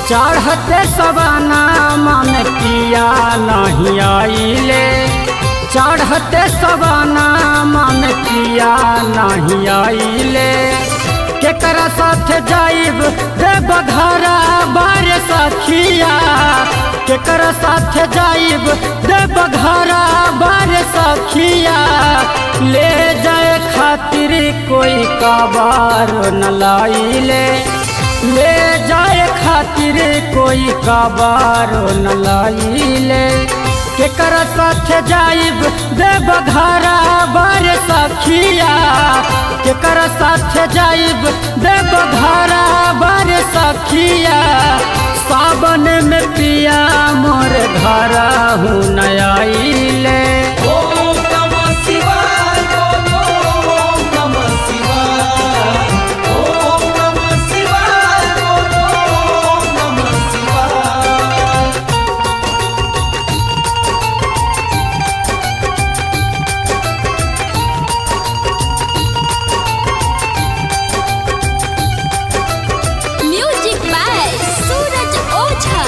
चढ़ते सवाना में पिया नहीं आइले चढ़ते सवाना में पिया नहीं आइले केकरा साथ जाइब रे बघरा बार सखिया केकरा साथ जाइब रे बघरा बार सखिया ले जाए खातिर कोई कबार न लाइले ले जाए खातिर कोई कबार न लाइले केकर साथ जाइब देव घरा बार सखिया केकर साथ जाइब देव घरा बार सखिया सावन में पिया मोर घरा हूँ नयाइले ओम नमः शिवाय बोलो ओम नमः शिवाय ओम नमः शिवाय बोलो ओम नमः शिवाय म्यूजिक बाय सूरज ओझा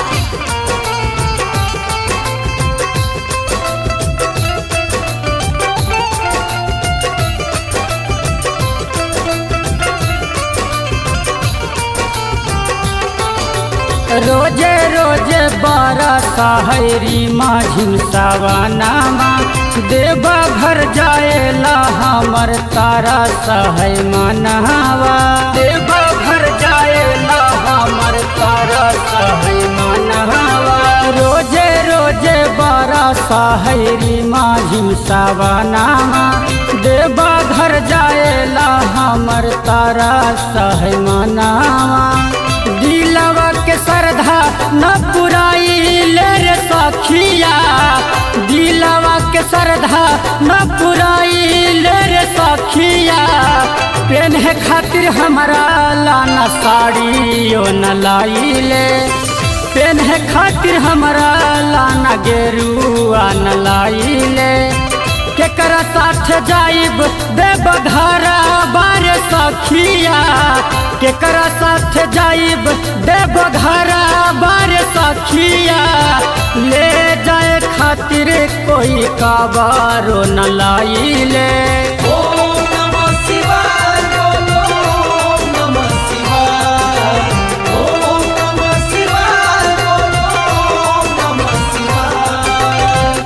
रोजे रोजे बारह हरी माझिन सावानामा देवा घर जाएला हमर तारा सहै मनहवा देवा घर जाएला हमर तारा सहै मनहवा रोजे रोजे बारह हरी माझिन सावानामा देवा घर जाएला हमर तारा सहै मनहवा दिलवा के श्रद्धा न पुराई ले रे सखिया दिलवा के श्रद्धा न पुराई ले रे सखिया पेन्हे खातिर हमारा लाना साड़ी ओ न लाइले पेन्हे खातिर हमारा लाना गेरुआ न लाइले केकरा साथ जाइब देव घरा बारे सखिया केकरा साथ जाइब देव घरा बारे सखिया ले जाए खातिर कोई काबारो न लाइले ओम नमः शिवाय बोलो ओम नमः शिवाय ओम नमः शिवाय बोलो ओम नमः शिवाय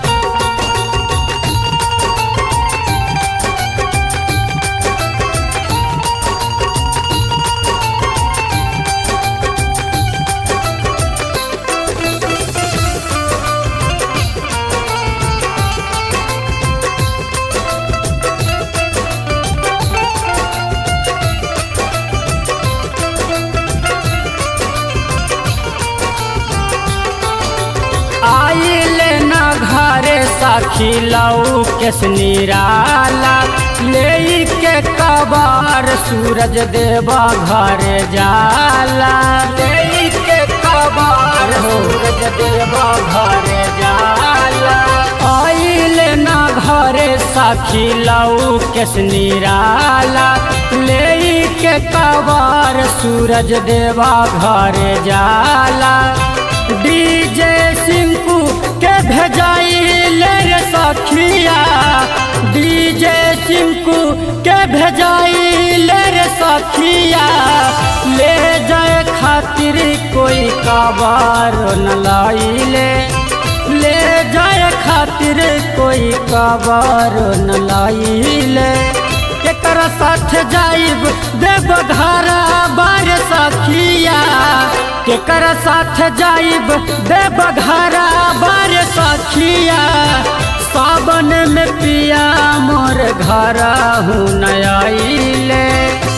आइले न घरे सखी लऊ केस निराला ले के कबार सूरज देवा घरे जाला ले के कबार सूरज देवा घरे जाला आइले न घरे सखी लऊ केस निराला ले के कबार सूरज देवा घरे जाला डीजे सिंकू के भेजाई ले रे सखिया डीजे सिंकू के भेजाई ले रे सखिया ले जाए खातिर कोई कबार न लाइले ले जाए खातिर कोई कबार न लाइले केकरा साथ जाइब देव घरा बार सखिया केकरा साथ जाइब देव घरा बार सखिया सावन में पिया मोर घरा हूँ नयाइले